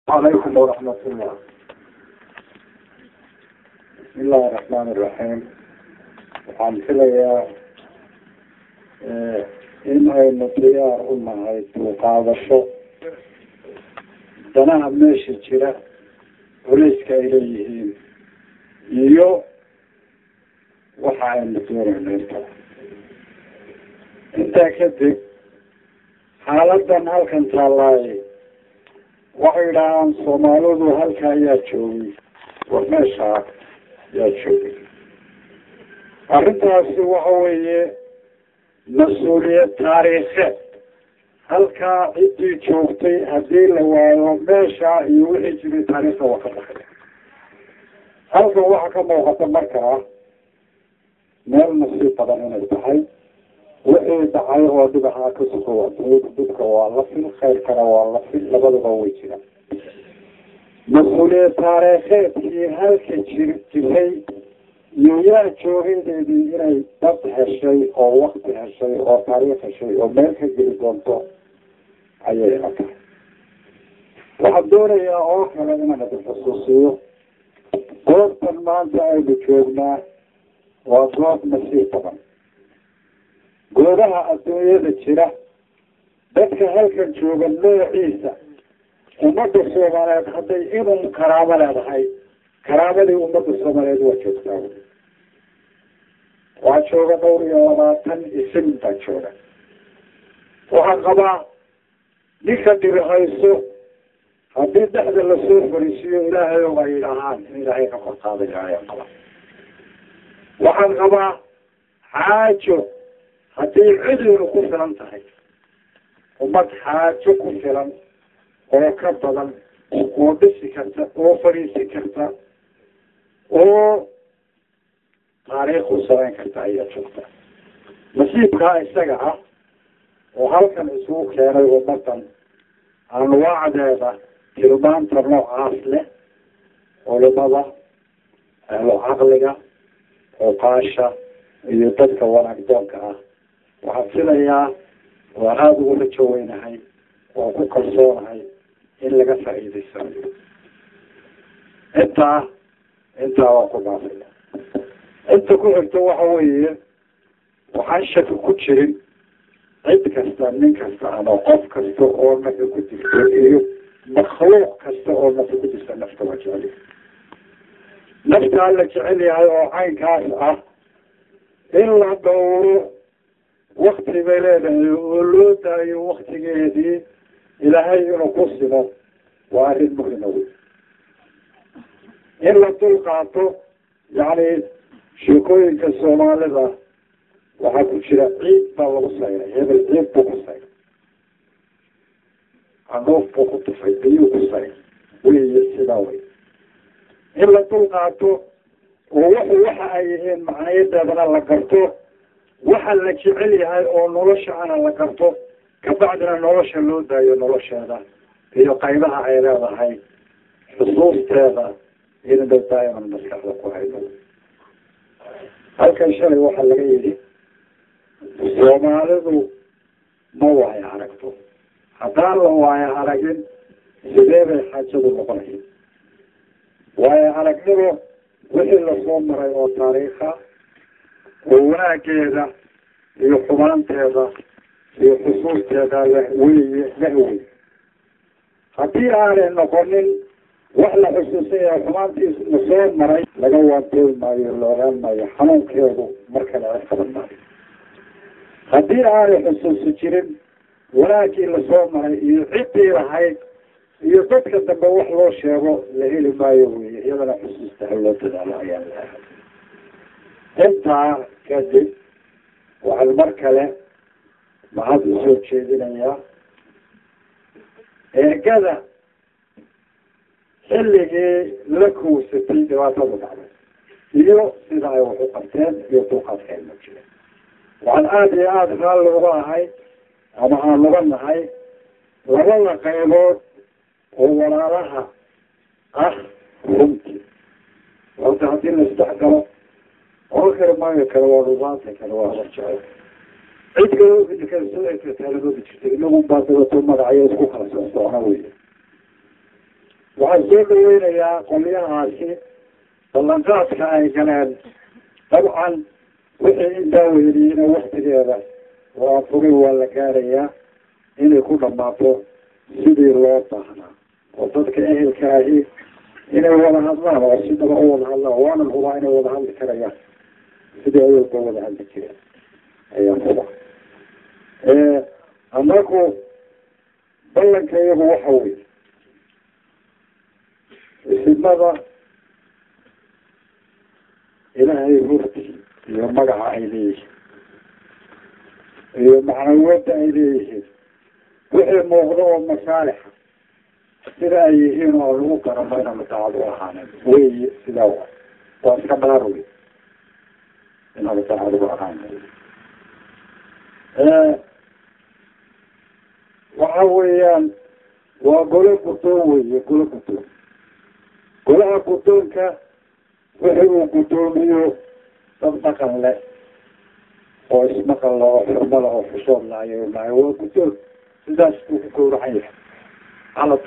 عليكم ورحمة الله بسم الله الرحمن الرحيم waxaan filayaa in aynu diyaar u nahay duuqaadasho danaha meesha jira culayska ay leeyihiin iyo waxa aynu doonayno inta intaa kadib xaaladan halkan taallaaye waxay idhahaan soomaalidu halka ayaa joogay war meeshaa yaa joogay arrintaasi waxa weeye mas-uuliyad taariikheed halkaa ciddii joogtay haddii la waayo meesha iyo wixii jiray taariikhda waa ka baxay halkan waxaa ka muuqata markaa meel nasiib badan inay tahay wixii dhacay oo dhibaxaa ka suko dhibka waa la fil khayrkana waa la fil labaduba way jiraan mas-uuliyad taariikheedkii halka jir jiray iyo yaa joogadeedii inay dad heshay oo wakti heshay oo taariikh heshay oo meel ka geli doonto ayay ila tahay waxaan doonayaa oo kale inaan idin xusuusiyo goobtan maanta aynu joognaa waa goob nasiib badan goobaha adduunyada jira dadka halkan jooga noociisa ummadda soomaaliyeed hadday inun karaamo leedahay karaamadii ummadda soomaaliyeed waa joogtaa waa jooga dhowr iyo labaatan isin baa jooga waxaan qabaa ninka dirihayso haddii dhexda lasoo fariisiyo ilaahay o ay dhahaan in ilaahay ka kor qaadaya ayaan qabaa waxaan qabaa xaajo haddii cidiinu ku filan tahay ummad xaajo ku filan oo ka badan oo dhisi karta oo fadhiisi karta oo taariikh u samayn karta ayaa joogta nasiibkaa isaga ah oo halkan isugu keenay ummadan anwaacdeeda tilmaanta noocaas leh culimada ahlo caqliga oqaasha iyo dadka wanaagdoonka ah waxaan filayaa waan aada ugu rajo weynahay waan ku kalsoonahay in laga faa'iidaysanayo intaa intaa waan ku dhaafaya inta ku xigto waxa weeye waxaan shaki ku jirin cid kasta nin kasta ama qof kasta oo nafi ku jirto iyo makhluuq kasta oo nafi ku jirta nafta waa jecel naftaa la jecel yahay oo caynkaas ah in la dhowro wakti bay leedahay oo loo daayo waktigeedii ilaahay inuu ku simo waa arrin muhima wey in la dul qaato yacni sheekooyinka soomaalida waxaa ku jira ciid baa lagu sayray hebel ciid buu ku sayray canuuf buu ku tufay biyuu ku sayray wey sidaa wey in la dul qaato oo wuxu waxa ay yihiin macnayadeedana la garto waxa la jecel yahay oo nolosha ana la garto kabacdina nolosha loo daayo nolosheeda iyo qaybaha ay leedahay xusuusteeda inba daa'iman maskaxda ku haydo halkan shalay waxaa laga yidhi soomaalidu ma waayo aragto haddaan la waayo aragin sidee bay xaajadu noqonaya waayo aragnimo wixii lasoo maray oo taariikha oo wanaageeda iyo xumaanteeda iyo xusuusteeda leh weye leh wey haddii aanay noqonin wax la xusuusan yahay xumaantiis lasoo maray laga waantoobi maayo la ogaan maayo xanuunkeedu markale la qaban maayo haddii aanay xusuusi jirin wanaagii lasoo maray iyo ciddii lahayd iyo dadka dambe wax loo sheego la heli maayo wey iyadana xusuusta haloo dadaalo ayaa leehay intaa kadib waxaan mar kale mahad usoo jeedinayaa eegada xilligii la kuusatay dhibaatadu dhacday iyo sida ay wax u qabteen iyo dulqaadka ay muujiyeen waxaan aada iyo aada raalli uga ahay ama aan uga nahay labada qaybood oo walaalaha ah runtii horta haddii la isdhex galo oran kara maayo kale waa rubaanta kale waa horjecel cid kaloo taaladoodi jirtay inagun baa dabato magacayo isku kala socsocna wey waxaan soo dhaweynayaa qolyahaasi ballanqaadka ay galeen dabcan wixii intaa weyniyeyna waktigeeda waa fogay waa la gaarayaa inay ku dhamaato sidii loo baahnaa oo dadka ehelka ahi inay wada hadlaan oo sidaba u wada hadlaan waanan hubaa inay wada hadli karayaan sidii awalba wada hadli jireen ayaan huba anaku ballanka iyagu waxa wey isimada ilaahay hurti iyo magaca ay leeyihiin iyo macnawada ay leeyihiin wixii muuqda oo masaalixa sida ay yihiin oo lagu garamo inaan daacad u ahaanen wey sidaa wa waa iska dhaar wey inaan daacad u ahaanen waxa weeyaan waa golo guddoon weye golo guddoon golaha guddoonka wixii uu guddoomiyo dad dhaqan leh oo ismaqal la oo xurmo la oo xushood la ayay lahay waa guddoon sidaas buu ku gowracan yahay